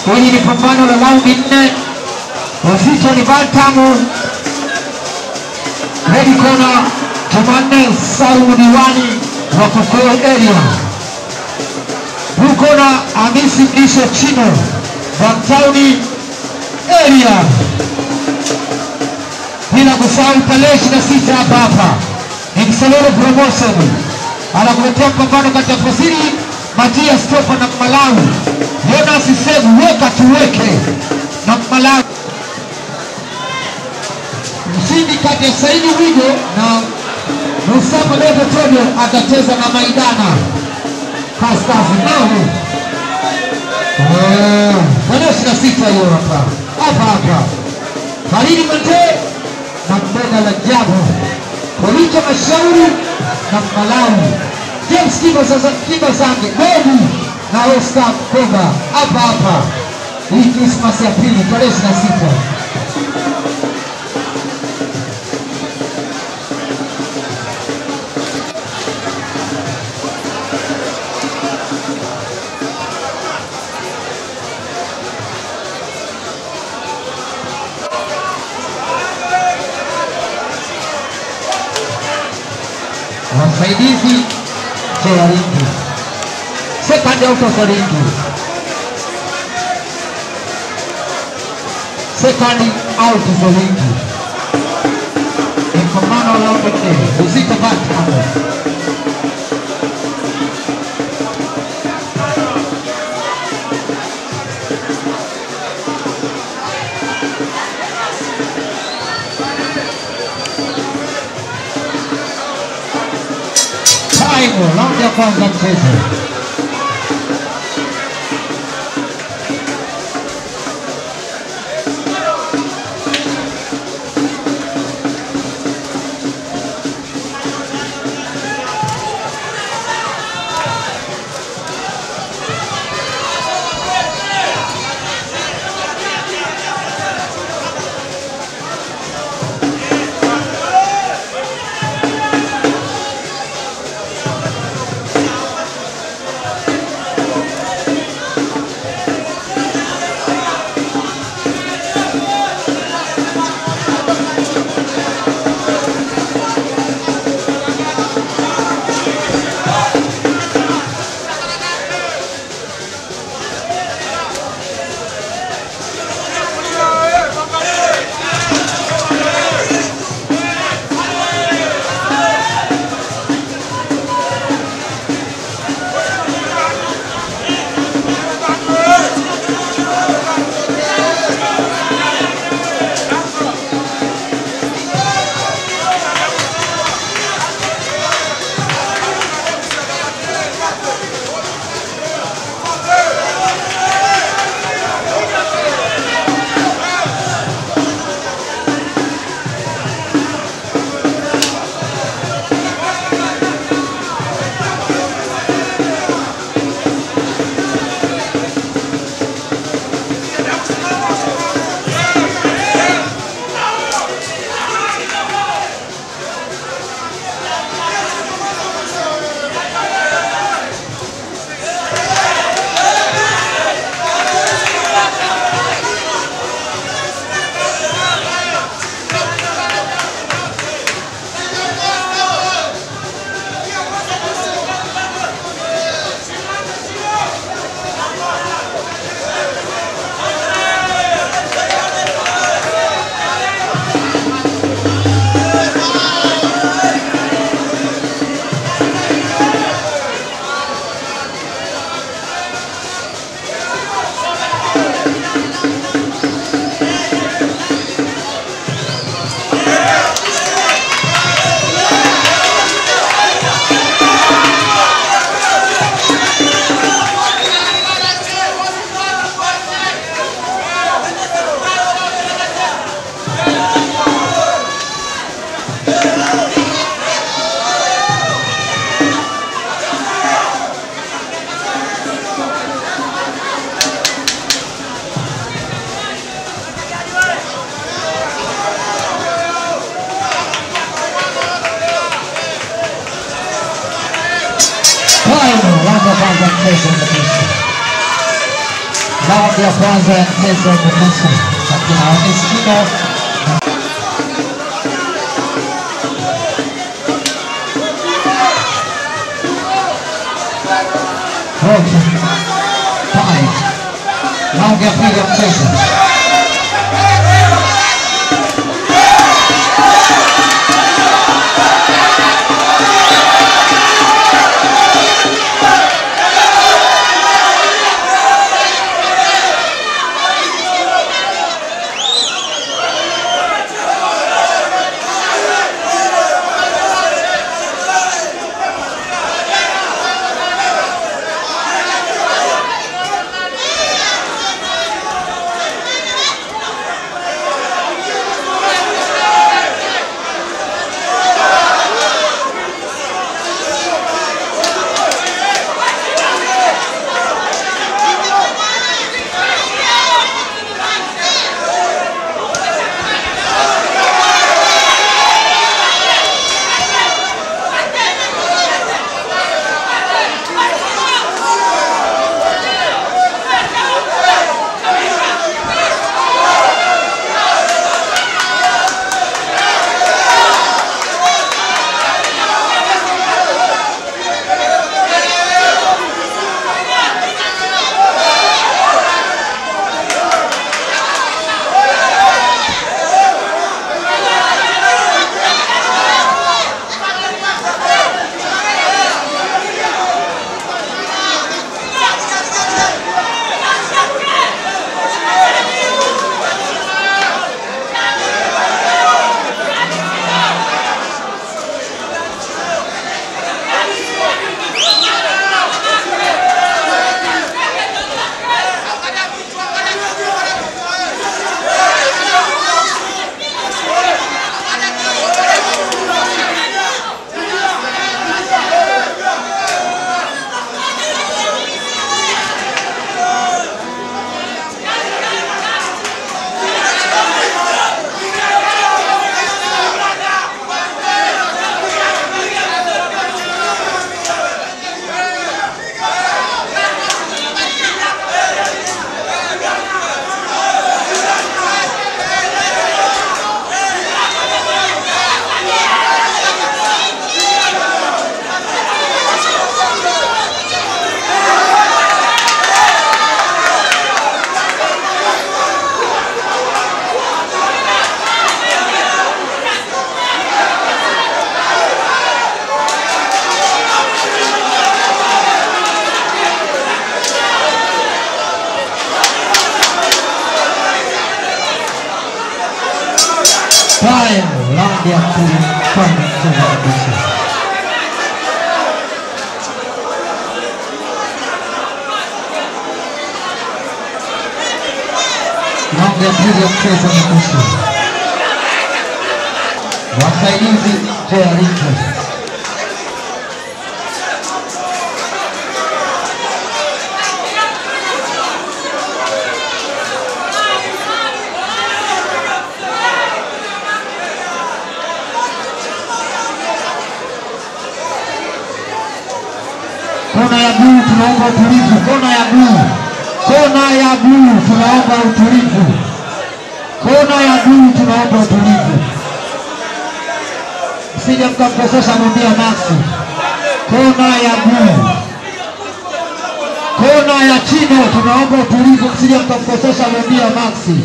Hili ni pambano la raundi nne, uzito ni bantamu. Red corner Jumanne Saumu Diwani wa Kokoo area. Blue corner Hamisi Mlisho Chino wa Mtauni area. Bila kusahau tarehe 26 hapa hapa ni Msalolo Promotion anakuletea mpambano kati ya Fosili Matias Topa na Malawi Jonas Segu, weka tuweke na Malawi. Mshindi kati ya Saidi Wigo na Musama Doto Todio atacheza na Maidana Kaskazi Mahu tarehe ishirini na sita hiyo hapa hapa hapa Khalidi Mate na Mbega la Jabu Polito Mashauri na Malawi James Kiba sasa Kiba Zange Bobu na Oscar Koba hapa hapa hii Krismasi ya pili tarehe ishirini na sita wasaidizi Joaringi second out of Oringi second out of Oringi ni pambano la raundi nne uzito batano time raundi ya kwanza mchezo Final, round of kwanza mchezo kabisa. Raundi ya kwanza ya mchezo wa nusu kati ya Eskimo Roki Pai. Raundi ya pili ya mchezo. Haya, raundi ya pili kwa mchezo kabisa. Raundi ya pili ya mchezo ni nusu. Wasaidizi Jeriko Kona ya bluu tunaomba utulivu. Kona ya bluu, kona ya bluu tunaomba utulivu. Kona ya bluu tunaomba utulivu. Msije mkamkosesha mwambia Maxi. Kona ya bluu, kona ya chino tunaomba utulivu. Msije mkamkosesha mwambia Maxi.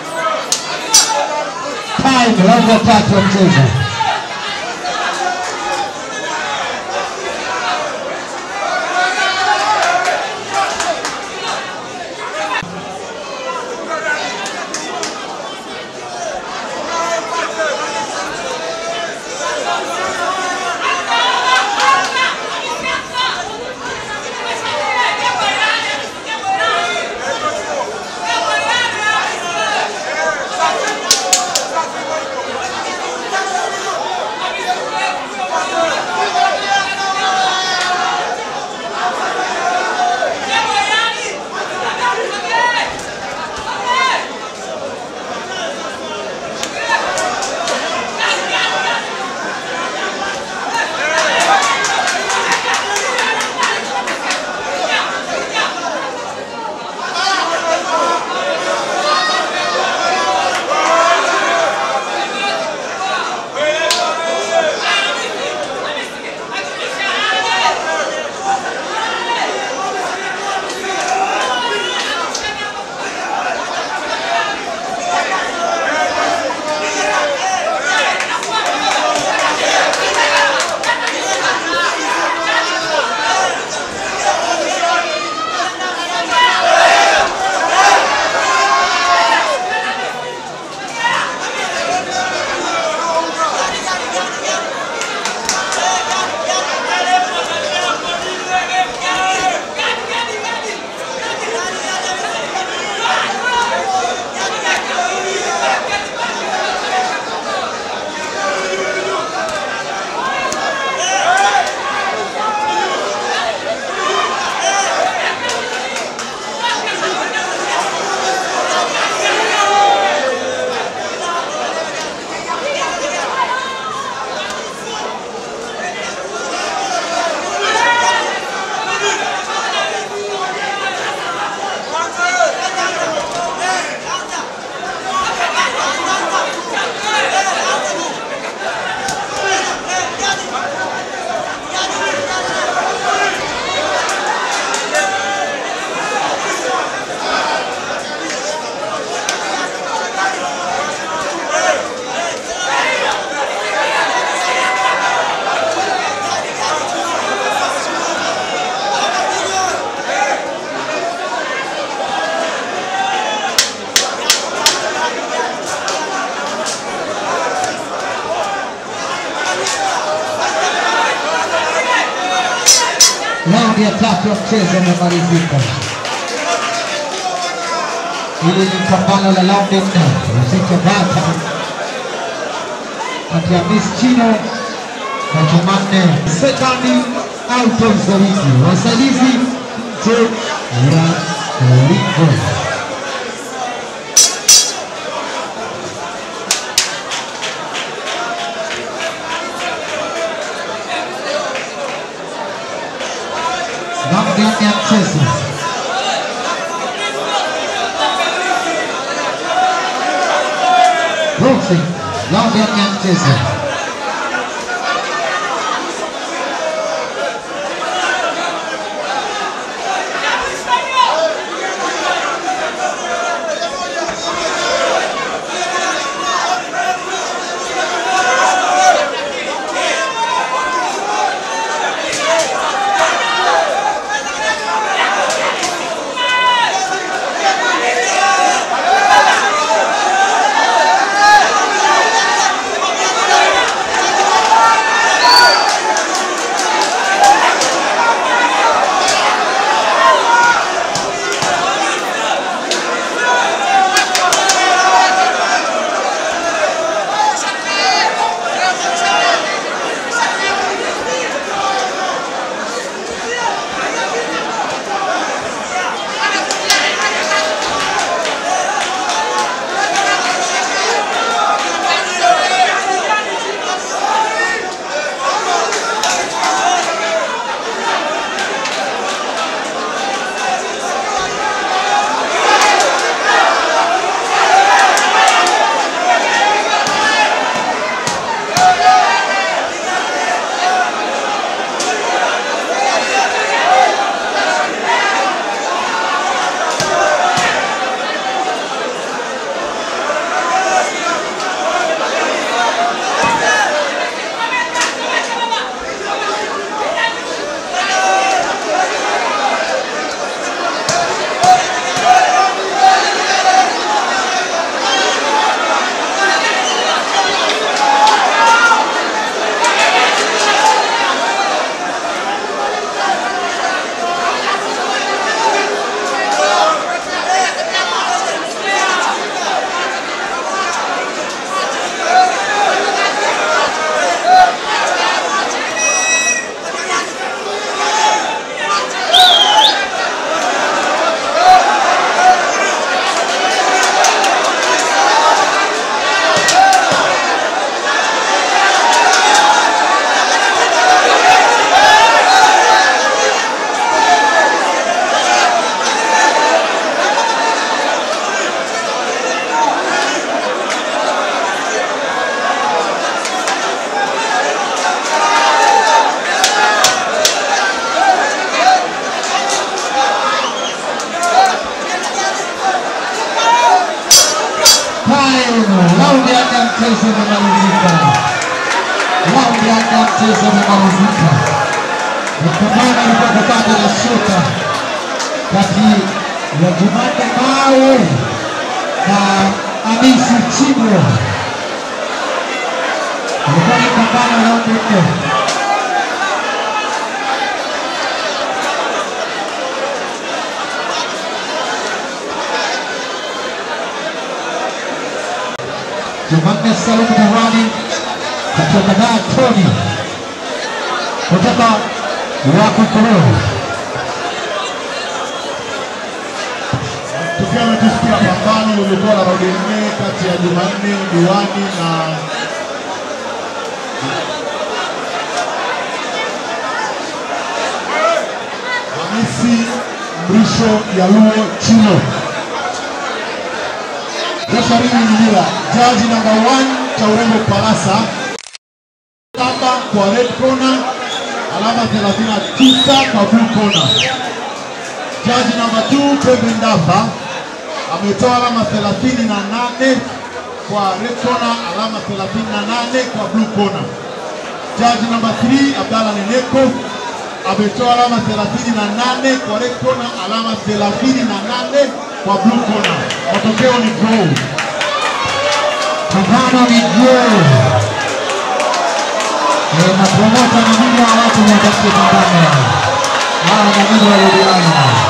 Time raundi ya tatu ya mchezo. Raundi ya tatu ya mchezo imemalizika. Hili ni pambano la raundi nne uzito bata kati ya Miss Chino na Jumanne Sekani out of the league. Wasaidizi nje ya ulingo. Raundi ya nne ya mchezo. Boxing, raundi ya nne ya mchezo. Time, raundi ya nne ya mchezo imemalizika. Raundi ya nne ya mchezo imemalizika. Mapambano ilikuwa kakata la shuka kati ya Jumanne Mawe na Hamisi Chibwe. Ilikuwa ni pambano la raundi nne. Jumanne Salum Dawani kutoka Dar Tony kutoka Wakukuru. Tukiwa tumesikia pambano lilikuwa la raundi nne kati ya Jumanne Diwani na Hamisi Mrisho Yaluo Chino. Referee Mnyira, jaji namba 1 cha urembo Palasa, saba kwa red corner, alama 39 kwa blue corner. Jaji namba 2 Kevin Ndafa ametoa alama 38 kwa red corner, alama 38 kwa blue corner. Jaji namba 3 Abdalla Neneko ametoa alama 38 kwa red corner, alama 38 kwa blue corner. Matokeo ni draw. Pambano ni draw. Eh, na promota na muda wa watu watakie pambano. Hawa maneno ya Liliana.